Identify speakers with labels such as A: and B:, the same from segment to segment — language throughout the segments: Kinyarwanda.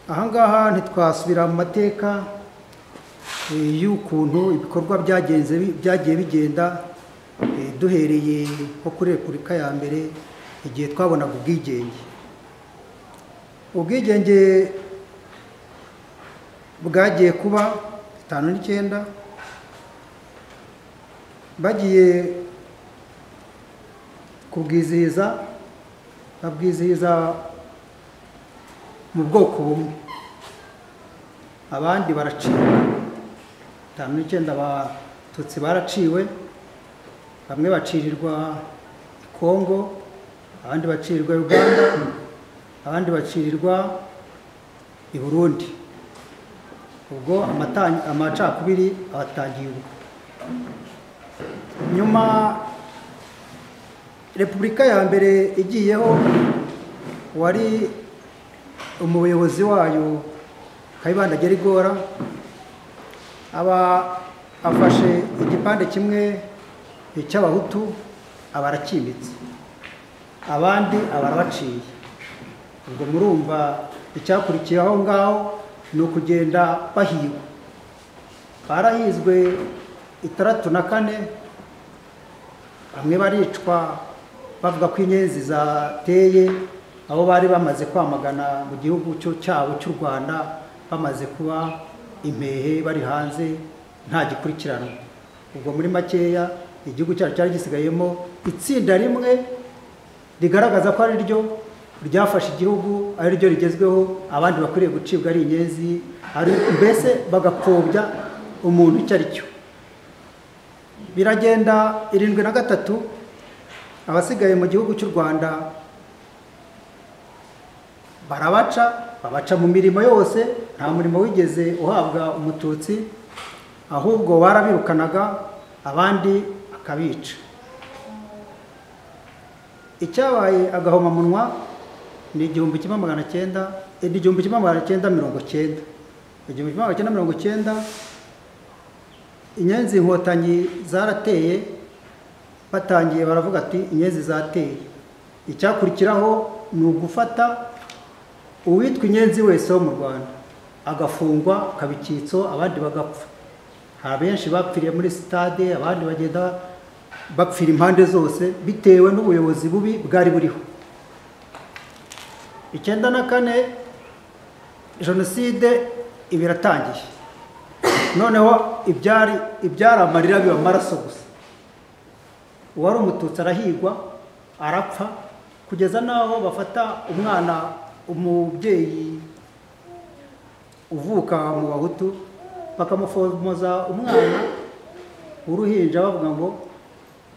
A: aha ngaha ntitwasubira mu mateka eh, y'ukuntu ibikorwa byagenze bi- byagiye bigenda eh, duhereye nko kuri repubulika ya mbere igihe twabonaga ubwigenge ubwigenge bwagiye kuba itanu n'icyenda bagiye kubwizihiza babwizihiza mu bwoko bumwe abandi baraciwe itanu n'icyenda abatutsi baraciwe bamwe bacirirwa i kongo abandi bacirirwa uganda abandi bacirirwa i burundi ubwo amata- amacakubiri abatangiye ubwo nyuma repubulika ya mbere igiyeho wari umuyobozi wayo kayibanda gerigora aba afashe igipande kimwe cy'abahutu aba arakimbitse abandi aba arabaciye ubwo murumva icyakurikiye aho ngaho ni ukugenda bahigwa barahizwe itandatu na kane bamwe baricwa bavuga ko inyenzi zateye abo bari bamaze kwamagana mu gihugu cyo cyabo cy'u rwanda bamaze kuba impehe bari hanze nta gikurikiranwa ubwo muri makeya igihugu cyacu cyari gisigayemo itsinda rimwe rigaragaza ko ari ryo ryafashe igihugu ari ryo rigezweho abandi bakwiriye gucibwa ari inyenzi ari mbese bagapfobya umuntu icyo ari cyo biragenda irindwi na gatatu abasigaye mu gihugu cy'u rwanda barabaca babaca mu mirimo yose nta murimo wigeze uhabwa umututsi ahubwo barabirukanaga abandi akabica icyabaye agahomamunwa ni igihumbi kimwe magana cyenda ni igihumbi kimwe magana cyenda mirongo cyenda igihumbi kimwe magana cyenda mirongo cyenda inyenzi inkotanyi zarateye batangiye baravuga ati inyenzi zateye icyakurikiraho ni ugufata uwitwa inyenzi wese wo mu rwanda agafungwa akaba icyitso abandi bagapfa hari benshi bapfiriye muri sitade abandi bagenda bapfira impande zose bitewe n'ubuyobozi bubi bwari buriho icyenda na kane jenoside iba iratangiye noneho ibyari ibyari amarira biba amaraso gusa uwari umututsi arahigwa arapfa kugeza n'aho bafata umwana umubyeyi uvuka mu bahutu bakamufomoza umwana w'uruhinja bavuga ngo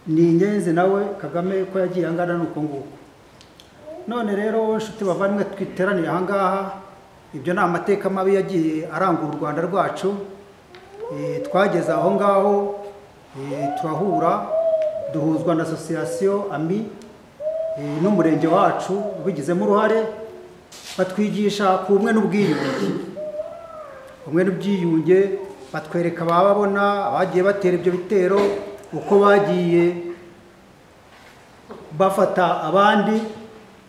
A: ni inyenzi nawe kagame ko yagiye angana n'uko nguko none rero nshuti bavandimwe twiteraniye aha ngaha ibyo ni amateka mabi yagiye arangura u rwanda rwacu Eh, twageze aho ngaho eh, turahura duhuzwa na asosiyasiyo ami eh, n'umurenge wacu ubigizemo uruhare batwigisha ku bumwe n'ubwiyunge ubumwe n'ubwiyunge batwereka abababona abagiye batera ibyo bitero uko bagiye bafata abandi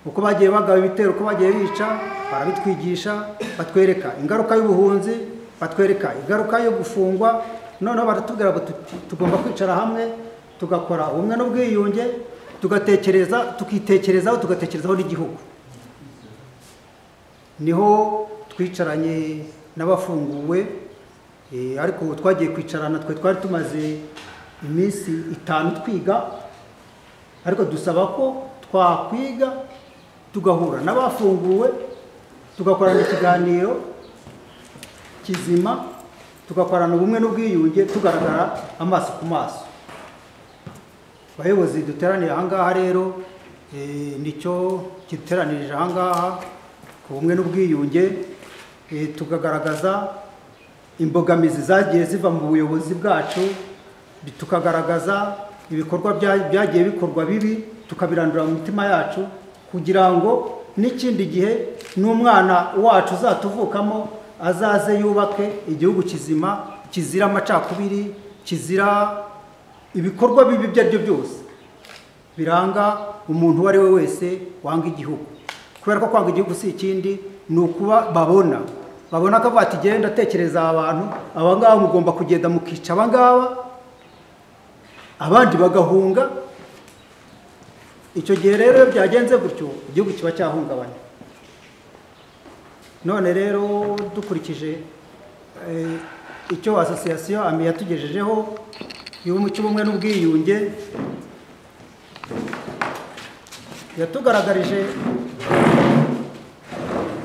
A: uko bagiye bagaba ibitero uko bagiye bica barabitwigisha batwereka ingaruka y'ubuhunzi batwereka ingaruka yo gufungwa noneho baratubwira ngo tuti- tugomba kwicara hamwe tugakora ubumwe n'ubwiyunge tugatekereza tukitekerezaho tugatekerezaho n'igihugu niho twicaranye n'abafunguwe eh, ariko ubu twagiye kwicarana twe twari tumaze iminsi itanu twiga ariko dusaba ko twakwiga tugahura n'abafunguwe tugakorana ikiganiro kizima tugakorana ubumwe n'ubwiyunge tugaragara amaso ku maso abayobozi duteranira aha ngaha rero eh, nicyo kiteranirije aha ngaha ku bumwe n'ubwiyunge eh, tukagaragaza imbogamizi zagiye ziva mu buyobozi bwacu bi- tukagaragaza ibikorwa bya- byagiye bikorwa bibi tukabirandura mu mitima yacu kugira ngo n'ikindi gihe n'umwana wacu uzatuvukamo azaze yubake igihugu kizima kizira amacakubiri kizira ibikorwa bibi ibyo ari byo byose biranga umuntu uwo ari we wese wanga igihugu kubera ko kwanga igihugu si ikindi ni ukuba babona babona ko bati genda atekereza abantu aba ngaba mugomba kugenda mukica aba ngaba abandi bagahunga icyo gihe rero iyo byagenze gutyo igihugu kiba cyahungabana none rero dukurikije eh, icyo asosiyasiyo ami yatugejejeho y'ubumwe cy'ubumwe n'ubwiyunge yatugaragarije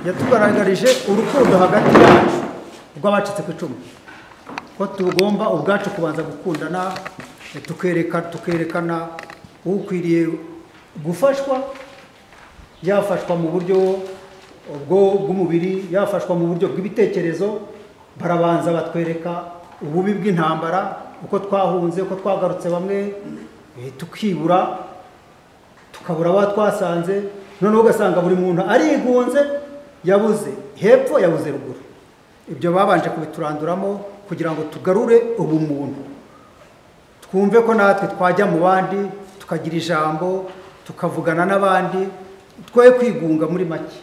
A: yatugaragarije urukundo hagati yacu rw'abacitse ku icumu ko tugomba ubwacu kubanza gukundana tukereka tukerekana ukwiriye gufashwa yafashwa mu buryo ubwo bw'umubiri yafashwa mu buryo bw'ibitekerezo barabanza batwereka ububi bw'intambara uko twahunze uko twagarutse bamwe eh, tukibura tukabura abo twasanze noneho ugasanga buri muntu arigunze yabuze hepfo yabuze ruguru ibyo babanje kubituranduramo kugira ngo tugarure ubumuntu twumve ko natwe twajya mu bandi tukagira ijambo tukavugana n'abandi twe kwigunga muri make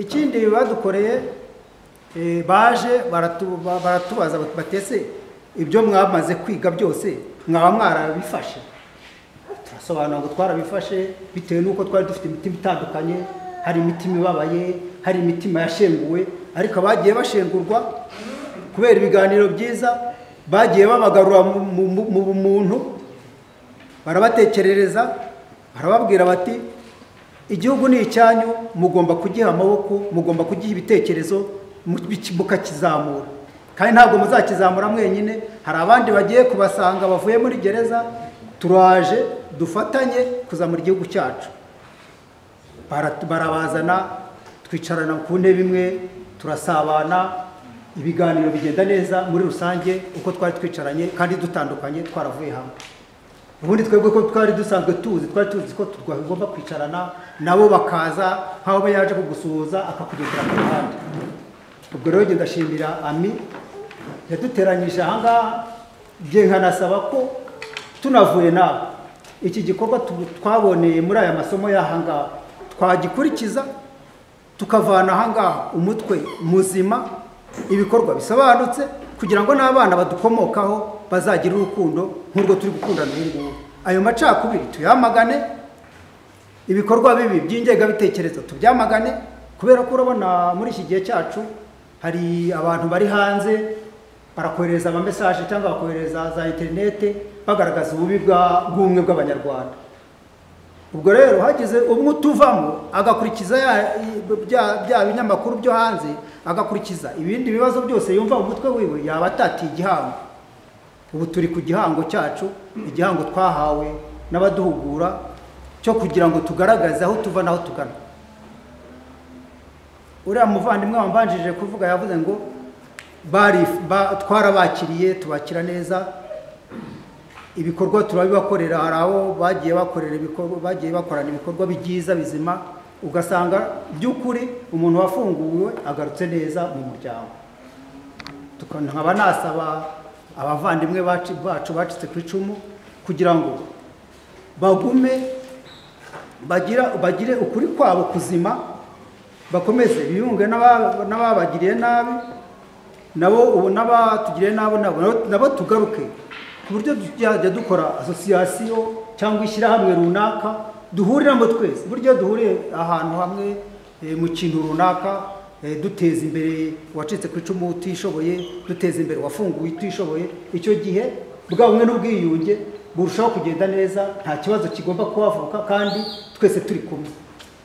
A: ikindi badukoreye eh, baje baratu- ba- baratubaza bati, batese ibyo mwamaze kwiga byose mwaba mwarabifashe turasobanura ngo twarabifashe bitewe n'uko twari dufite imitima itandukanye hari imitima ibabaye hari imitima yashenguwe ariko abagiye bashengurwa kubera ibiganiro byiza bagiye babagarura mu- mu mu- mu bumuntu barabatekerereza barababwira bati igihugu ni icyanyu mugomba kugiha amaboko mugomba kugiha ibitekerezo mu- biki- mukakizamura kandi ntabwo muzakizamura mwenyine hari abandi bagiye kubasanga bavuye muri gereza turaje dufatanye kuzamura igihugu cyacu Bara- barabazana twicarana ku ntebe imwe turasabana ibiganiro bigenda neza muri rusange uko twari twicaranye kandi dutandukanye twaravuye hamwe ubundi twebwe ko twari dusanzwe tuzi twari tuzi ko tugomba kwicarana nabo bakaza nk'aho yaje kugusuhuza akakugendera ku ruhande ubwo rero njye ndashimira ami yaduteranyije ahangaha njye nkanasaba ko tunavuye nawe iki gikorwa tu- twaboneye muri aya masomo y'ahangaha twagikurikiza tukavana ahangaha umutwe muzima ibikorwa bisobanutse kugira ngo n'abana badukomokaho bazagire urukundo nk'urwo turi gukundana ubu ngubu ayo macakubiri tuyamagane ibikorwa bibi by'ingengabitekerezo tubyamagane kubera ko urabona muri iki gihe cyacu hari abantu bari hanze barakohereza amamesaje cyangwa bakohereza za interinete bagaragaza ububi bwa- bw'ubumwe bw'abanyarwanda ubwo rero hagize umwe utuvamo agakurikiza ya- bya- bya binyamakuru byo hanze agakurikiza ibindi bibazo byose yumva mu mutwe wiwe yaba atatiye igihango ubu turi ku gihango cyacu igihango twahawe n'abaduhugura cyo kugira ngo tugaragaze aho tuva n'aho tugana uriya muvandimwe wambanjirije kuvuga yavuze ngo bari ba- twarabakiriye tubakira neza ibikorwa turabibakorera hari abo bagiye bakorera ibikorwa bagiye bakorana ibikorwa byiza bizima ugasanga by'ukuri umuntu wafunguwe agarutse neza mu muryango Tuka- nkaba nasaba abavandimwe bacu bacu bacitse ku icumu kugira ngo bagume bagira bagire ukuri kwabo kuzima bakomeze biyunge n'aba- n'ababagiriye nabi nabo ubu n'abatugiriye nabi nabo nabo- nabo tugaruke ku buryo tuzajya dukora asosiyasiyo cyangwa ishyirahamwe runaka duhuriramo twese buryo duhuriye ahantu hamwe eh, mu kintu runaka eh, duteza imbere uwacitse ku icumu utishoboye duteza imbere uwafunguwe utishoboye icyo gihe bwa bumwe n'ubwiyunge burushaho kugenda neza nta kibazo kigomba kuhavuka kandi twese turi kumwe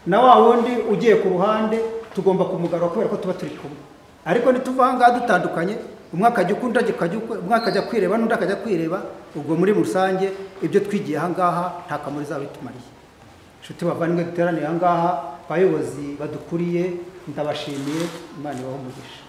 A: na wa wundi ugiye ku ruhande tugomba kumugarura kubera ko tuba turi kumwe ariko nituva aha ngaha dutandukanye umwe akajya uku undi akajya uku umwe akajya kwireba n'undi akajya kwireba ubwo muri rusange ibyo twigiye aha ngaha nta kamaro izaba bitumariye inshuti bavandimwe duteraniye aha ngaha abayobozi badukuriye ndabashimiye imana ibahumugisha